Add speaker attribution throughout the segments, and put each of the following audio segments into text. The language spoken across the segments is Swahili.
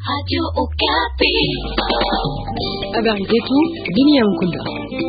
Speaker 1: Habari zetu dunia mkunda.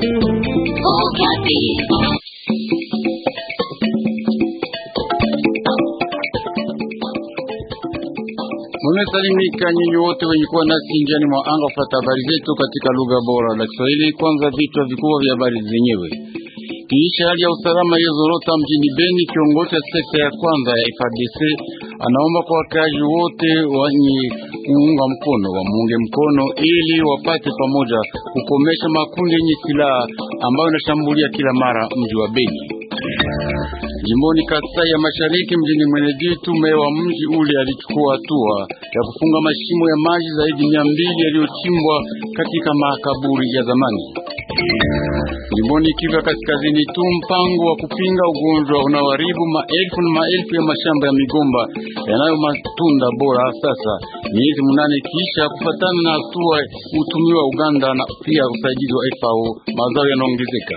Speaker 2: Mumesalimika nyinyi wote wenye kuwa nasi njiani mwa anga kufata habari zetu katika lugha bora la Kiswahili. Kwanza vichwa vikubwa vya habari zenyewe. Kiisha hali ya usalama iliyozorota mjini Beni, kiongozi wa sekta ya kwanza ya FARDC anaomba kwa wakazi wote wenye kuunga mkono wamuunge mkono ili wapate pamoja kukomesha makundi yenye silaha ambayo yanashambulia kila mara mji wa Beni. Jimboni Kasai ya Mashariki, mjini Mweneditu, meya wa mji ule alichukua hatua ya kufunga mashimo ya maji zaidi mia mbili yaliyochimbwa katika makaburi ya zamani. Jimboni Kivu ya Kaskazini tu, mpango wa kupinga ugonjwa unaoharibu maelfu na maelfu ya mashamba ya migomba yanayo matunda bora sasa miezi munane kisha kufatana na hatua utumiwa Uganda na pia usaidizi wa FAO, mazao yanaongezeka.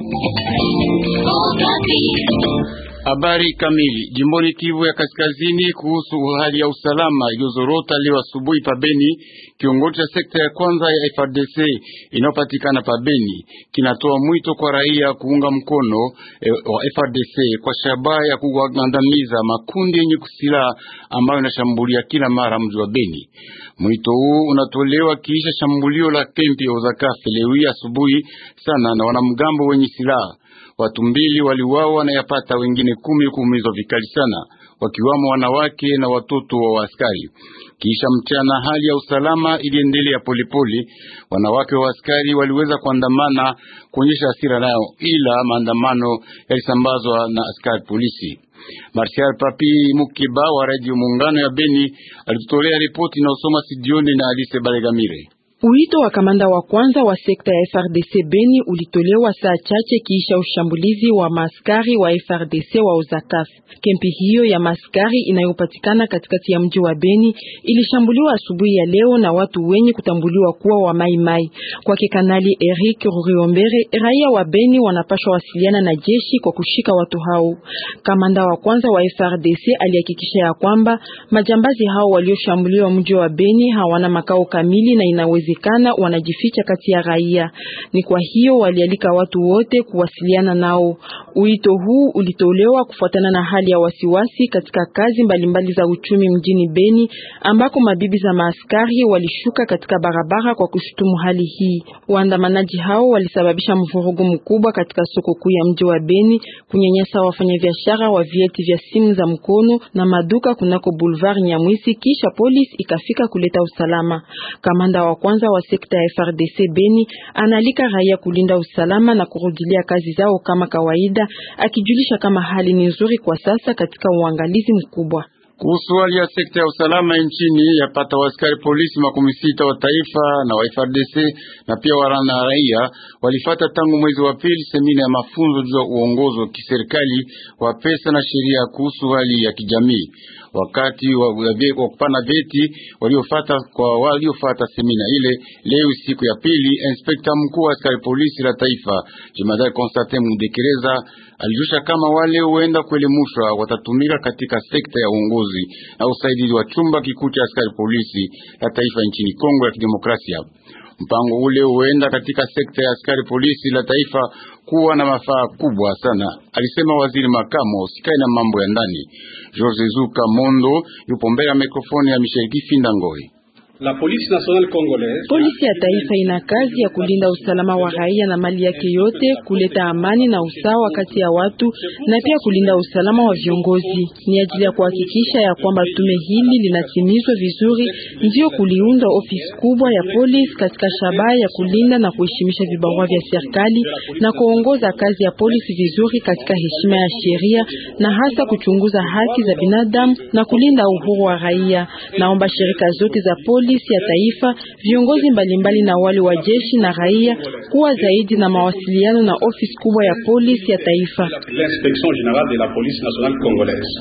Speaker 2: Habari kamili jimboni Kivu ya Kaskazini kuhusu hali ya usalama iliyozorota leo asubuhi pabeni. Kiongozi cha sekta ya kwanza ya FRDC inayopatikana pabeni kinatoa mwito kwa raia kuunga mkono e, wa FRDC kwa shabaha ya kuwagandamiza makundi yenye kusilaha ambayo yanashambulia kila mara mji wa Beni. Mwito huu unatolewa kisha shambulio la kempi ya Uzakafe leo asubuhi sana na wanamgambo wenye silaha Watu mbili waliuawa na yapata wengine kumi kuumizwa vikali sana, wakiwamo wanawake na watoto wa askari. Kisha mchana, hali ya usalama iliendelea polepole. Wanawake wa askari waliweza kuandamana kuonyesha hasira nao, ila maandamano yalisambazwa na askari polisi. Marshal Papi Mukiba wa Radio Muungano ya Beni alitutolea ripoti na usoma Sidioni na Alice Balegamire.
Speaker 3: Wito wa kamanda wa kwanza wa sekta ya FRDC Beni ulitolewa saa chache kiisha ushambulizi wa maskari wa FRDC wa Ozakaf. Kempi hiyo ya maskari inayopatikana katikati ya mji wa Beni ilishambuliwa asubuhi ya leo na watu wenye kutambuliwa kuwa wa Mai Mai. Kwake Kanali Eric Ruriombere, raia wa Beni wanapashwa wasiliana na jeshi kwa kushika watu hao. Kamanda wa kwanza wa FRDC alihakikisha ya kwamba majambazi hao walioshambuliwa mji wa Beni hawana makao kamili na inaweza kana wanajificha kati ya raia. Ni kwa hiyo walialika watu wote kuwasiliana nao. Uito huu ulitolewa kufuatana na hali ya wasiwasi katika kazi mbalimbali mbali za uchumi mjini Beni, ambako mabibi za maaskari walishuka katika barabara kwa kushutumu hali hii. Waandamanaji hao walisababisha mvurugo mkubwa katika soko kuu ya mji wa Beni, kunyanyasa wafanyabiashara wa vieti vya simu za mkono na maduka kunako Boulevard Nyamwisi, kisha polisi ikafika kuleta usalama. Kamanda wa kwanza wa sekta ya FRDC Beni analika raia kulinda usalama na kurudilia kazi zao kama kawaida, akijulisha kama hali ni nzuri kwa sasa katika uangalizi mkubwa.
Speaker 2: Kuhusu hali ya sekta ya usalama nchini, yapata waaskari polisi makumi sita wa taifa na wa FRDC na pia wana raia walifata tangu mwezi wa pili semina ya mafunzo juu ya uongozi wa kiserikali wa pesa na sheria kuhusu hali ya kijamii wakati wa, wa kupana vyeti waliofata kwa waliofata semina ile. Leo siku ya pili, inspekta mkuu wa askari polisi la taifa jemadari Constantin Mudekereza alijusha kama wale huenda kuelemushwa watatumika katika sekta ya uongozi na usaidizi wa chumba kikuu cha askari polisi la taifa nchini Kongo ya Kidemokrasia. Mpango ule huenda katika sekta ya askari polisi la taifa kuwa na mafaa kubwa sana, alisema waziri makamo usikae na mambo ya ndani Jose Zuka Mondo. Yupo mbele ya mikrofoni ya Michel Kifinda Ngoi.
Speaker 4: La Police Nationale Congolaise,
Speaker 3: polisi ya taifa ina kazi ya kulinda usalama wa raia na mali yake yote, kuleta amani na usawa kati ya watu na pia kulinda usalama wa viongozi. Ni ajili ya kuhakikisha ya kwamba tume hili linatimizwa vizuri, ndio kuliunda ofisi kubwa ya polisi katika shabaha ya kulinda na kuheshimisha vibarua vya serikali na kuongoza kazi ya polisi vizuri katika heshima ya sheria na hasa kuchunguza haki za binadamu na kulinda uhuru wa raia. Naomba shirika zote za polisi ya taifa, viongozi mbalimbali na wale wa jeshi na raia kuwa zaidi na mawasiliano na ofisi kubwa ya polisi ya taifa.
Speaker 4: l'inspection générale de la police nationale congolaise.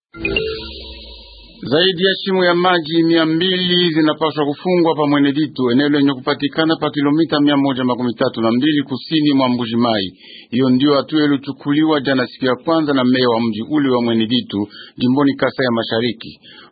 Speaker 2: Zaidi ya shimo ya maji mia mbili zinapaswa kufungwa pa Mweneditu, eneo lenye kupatikana pa kilomita mia moja makumi tatu na mbili kusini mwa Mbuji Mai. Hiyo ndio hatua ilichukuliwa jana siku ya kwanza na meya wa mji ule wa Mweneditu jimboni Kasai ya Mashariki.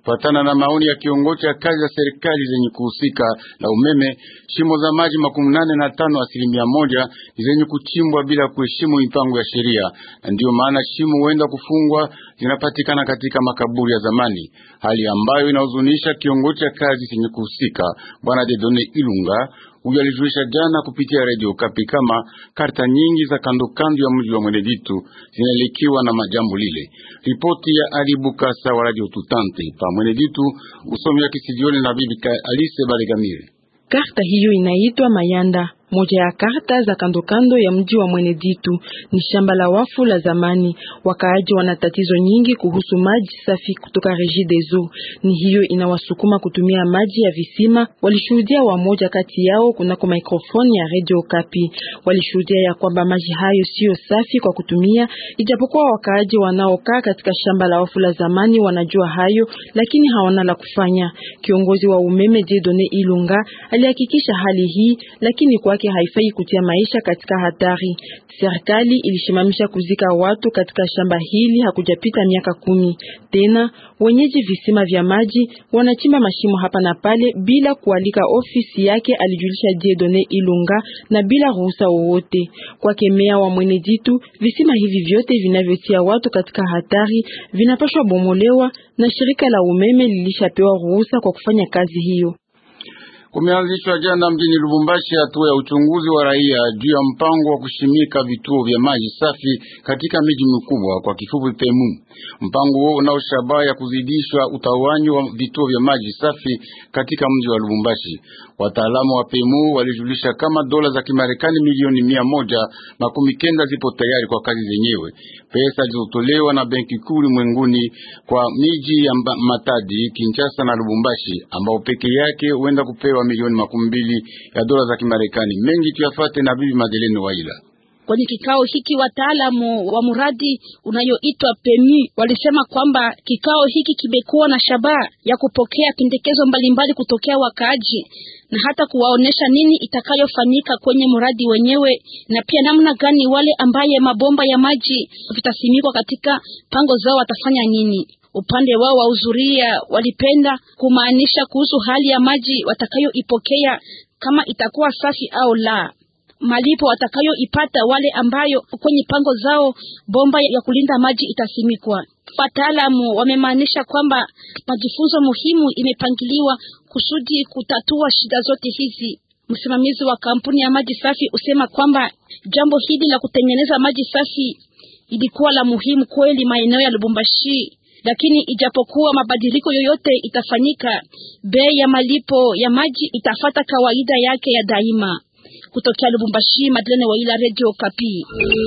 Speaker 2: Kufuatana na maoni ya kiongozi cha kazi za serikali zenye kuhusika na umeme, shimo za maji makumi nane na tano asilimia moja ni zenye kuchimbwa bila kuheshimu mipango ya sheria, na ndiyo maana shimo huenda kufungwa zinapatikana katika makaburi ya zamani, hali ambayo inahuzunisha kiongozi cha kazi zenye kuhusika Bwana Dedone Ilunga. Huyo alijulisha jana kupitia redio Kapi kama karta nyingi za kando kando ya mji wa Mweneditu zinaelekiwa na majambo lile. Ripoti ya Ali Bukasa wa Radio Tutante pa Mweneditu, usomi wa kisijioni na bibi Alice Balegamire.
Speaker 3: Karta hiyo inaitwa Mayanda. Moja ya karta za kando kando ya mji wa Mweneditu ni shamba la wafu la zamani. Wakaaji wana tatizo nyingi kuhusu maji safi kutoka Regideso, ni hiyo inawasukuma kutumia maji ya visima. Walishuhudia wamoja kati yao kunako mikrofoni ya Radio Kapi, walishuhudia ya kwamba maji hayo siyo safi kwa kutumia, ijapokuwa wakaaji wanaokaa katika shamba la wafu la zamani wanajua hayo, lakini hawana la kufanya. Kiongozi wa umeme Jedone Ilunga alihakikisha hali hii, lakini kwa haifai kutia maisha katika hatari. Serikali ilishimamisha kuzika watu katika shamba hili hakujapita miaka kumi. Tena wenyeji visima vya maji wanachimba mashimo hapa na pale bila kualika ofisi yake, alijulisha Dieudonne Ilunga, na bila ruhusa wowote kwake meya wa Mweneditu. Visima hivi vyote vinavyotia watu katika hatari vinapashwa bomolewa, na shirika la umeme lilishapewa ruhusa kwa kufanya kazi hiyo.
Speaker 2: Kumeanzishwa jana mjini Lubumbashi hatua ya uchunguzi wa raia juu ya mpango wa kushimika vituo vya maji safi katika miji mikubwa, kwa kifupi PEMU. Mpango huo unao shabaha ya kuzidishwa utawanyi wa vituo vya maji safi katika mji wa Lubumbashi. Wataalamu wa PEMU walijulisha kama dola za Kimarekani milioni mia moja makumi kenda zipo tayari kwa kazi zenyewe. Pesa zilizotolewa na Benki Kuu ulimwenguni kwa miji ya Matadi, Kinshasa na Lubumbashi ambao peke yake huenda kupewa milioni makumi mbili ya dola za Kimarekani. Mengi tuyafate na bibi Madeleine Waila.
Speaker 5: Kwenye kikao hiki wataalamu wa mradi unayoitwa PEMI walisema kwamba kikao hiki kimekuwa na shabaha ya kupokea pendekezo mbalimbali kutokea wakaaji na hata kuwaonesha nini itakayofanyika kwenye mradi wenyewe na pia namna gani wale ambaye mabomba ya maji vitasimikwa katika pango zao watafanya nini. Upande wao wahudhuria walipenda kumaanisha kuhusu hali ya maji watakayoipokea kama itakuwa safi au la malipo watakayoipata wale ambayo kwenye pango zao bomba ya kulinda maji itasimikwa. Wataalamu wamemaanisha kwamba majifunzo muhimu imepangiliwa kusudi kutatua shida zote hizi. Msimamizi wa kampuni ya maji safi usema kwamba jambo hili la kutengeneza maji safi ilikuwa la muhimu kweli maeneo ya Lubumbashi, lakini ijapokuwa mabadiliko yoyote itafanyika, bei ya malipo ya maji itafata kawaida yake ya daima. Kutokea Lubumbashi, Madeleine Waila, Radio Kapi.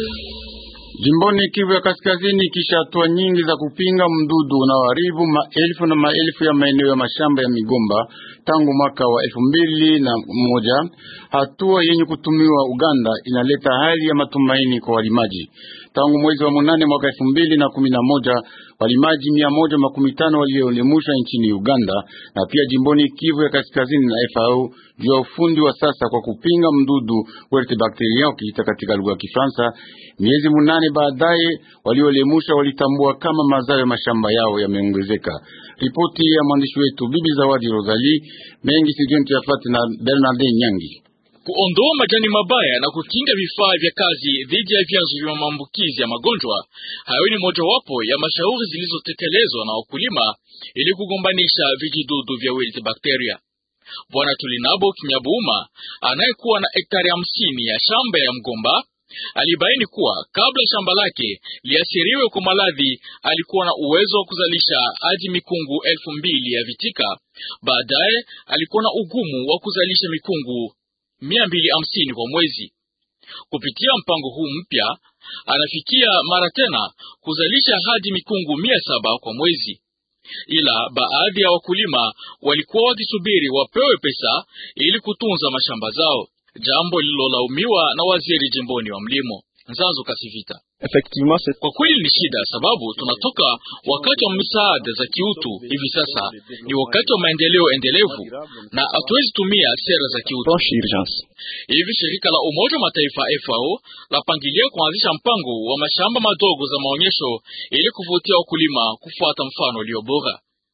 Speaker 2: Jimboni Kivu ya Kaskazini, kisha hatua nyingi za kupinga mdudu unaoharibu maelfu na maelfu ya maeneo ya mashamba ya migomba tangu mwaka wa elfu mbili na moja, hatua yenye kutumiwa Uganda inaleta hali ya matumaini kwa walimaji. Tangu mwezi wa munane mwaka elfu mbili na kumi na moja walimaji mia moja makumi tano walioelimushwa nchini Uganda na pia jimboni Kivu ya Kaskazini na FAO juu ya ufundi wa sasa kwa kupinga mdudu Werte bakteria ukiita katika lugha ya Kifaransa. Miezi munane baadaye walioelimusha walitambua kama mazao ya mashamba yao yameongezeka. Ripoti ya mwandishi wetu Bibi Zawadi Rosalie mengi sijoni tuyafate na Bernard Nyangi.
Speaker 6: Kuondoa majani mabaya na kukinga vifaa vya kazi dhidi ya vyanzo vya maambukizi ya magonjwa hayo ni mojawapo ya mashauri zilizotekelezwa na wakulima ili kugombanisha vijidudu vya wilt bacteria. Bwana Tulinabo Kinyabuuma anayekuwa na hektari hamsini ya shamba ya mgomba alibaini kuwa kabla shamba lake liasiriwe kwa maradhi alikuwa na uwezo wa kuzalisha hadi mikungu elfu mbili ya vitika. Baadaye alikuwa na ugumu wa kuzalisha mikungu mia mbili hamsini kwa mwezi. Kupitia mpango huu mpya anafikia mara tena kuzalisha hadi mikungu mia saba kwa mwezi, ila baadhi ya wakulima walikuwa wakisubiri wapewe pesa ili kutunza mashamba zao, jambo lililolaumiwa na waziri jimboni wa mlimo Nzanzo Kasivita. Kwa kweli ni shida, sababu tunatoka wakati wa misaada za kiutu. Hivi sasa ni wakati wa maendeleo endelevu na hatuwezi tumia sera za kiutu. Hivi shirika la Umoja wa Mataifa FAO lapangilia kuanzisha mpango wa mashamba madogo za maonyesho ili kuvutia wakulima kufuata mfano ulio bora.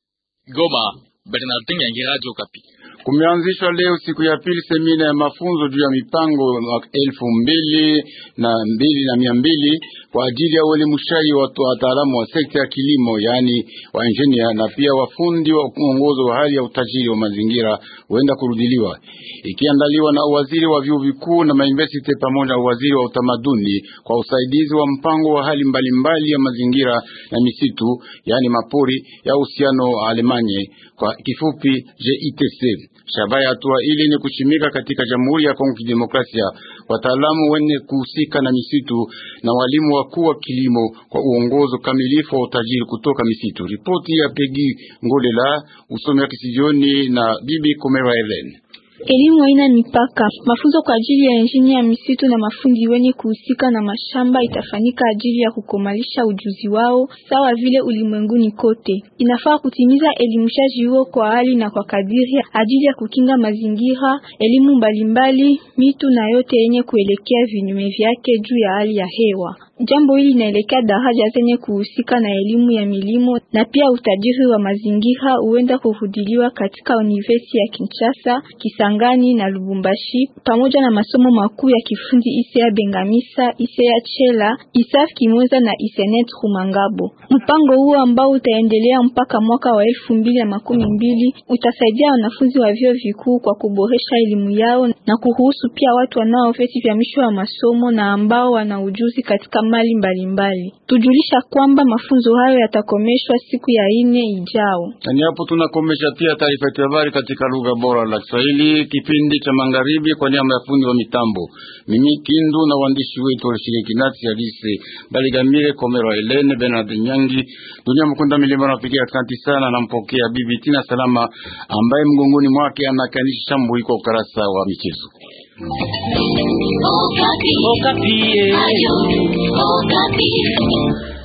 Speaker 6: Goma, Bernardin Yangi, Radio Okapi.
Speaker 2: Kumeanzishwa leo siku ya pili semina ya mafunzo juu ya mipango elfu mbili na mbili na mia mbili kwa ajili ya uelimushaji wa wataalamu wa sekta ya kilimo, yaani wa engineer na pia wafundi wa uongozo wa hali ya utajiri wa mazingira huenda kurudiliwa, ikiandaliwa na waziri wa vyuo vikuu na mauniversity pamoja na waziri wa utamaduni kwa usaidizi wa mpango wa hali mbalimbali mbali ya mazingira na misitu, yaani mapori ya uhusiano wa Alemanye kwa kifupi JITC. Shabaha ya hatua ile ni kushimika katika Jamhuri ya Kongo Kidemokrasia wataalamu wenye kuhusika na misitu na walimu wakuu wa kilimo kwa uongozo kamilifu wa utajiri kutoka misitu. Ripoti ya Pegi Ngolela, usomi wa kisijioni na Bibi Komera Helen.
Speaker 7: Elimu haina mipaka. Mafunzo kwa ajili ya injini ya misitu na mafundi wenye kuhusika na mashamba itafanyika ajili ya kukomalisha ujuzi wao sawa vile ulimwenguni kote. Inafaa kutimiza elimushaji huo kwa hali na kwa kadiri ajili ya kukinga mazingira, elimu mbalimbali, mitu na yote yenye kuelekea vinyume vyake juu ya hali ya hewa. Jambo hili linaelekea daraja zenye kuhusika na elimu ya milimo na pia utajiri wa mazingira huenda kuhudiliwa katika University ya Kinshasa, Kisangani na Lubumbashi pamoja na masomo makuu ya kifundi Isea Bengamisa, Isea Chela, Isaf Kimoza na Isenet Rumangabo. Mpango huo ambao utaendelea mpaka mwaka wa elfu mbili na makumi mbili utasaidia wanafunzi wa vyuo vikuu kwa kuboresha elimu yao na kuruhusu pia watu wanao vyeti vya mwisho wa masomo na ambao wana ujuzi katika mali mbalimbali. Tujulisha kwamba mafunzo hayo yatakomeshwa siku ya ine ijao.
Speaker 2: Na hapo tunakomesha pia taarifa ya habari katika lugha bora la Kiswahili, kipindi cha magharibi, kwa niaba ya fundi wa mitambo mimi Kindu na waandishi wetu walishiriki nasi Alise Baligamire, Komero, Helene Bernard Nyangi, Dunia Mkunda Milima. Napigia asante sana, nampokea Bibi Tina Salama ambaye mgongoni mwake anakanisha shambuli kwa ukarasa wa michezo.
Speaker 8: Okapi. Okapi. Ayo. Okapi.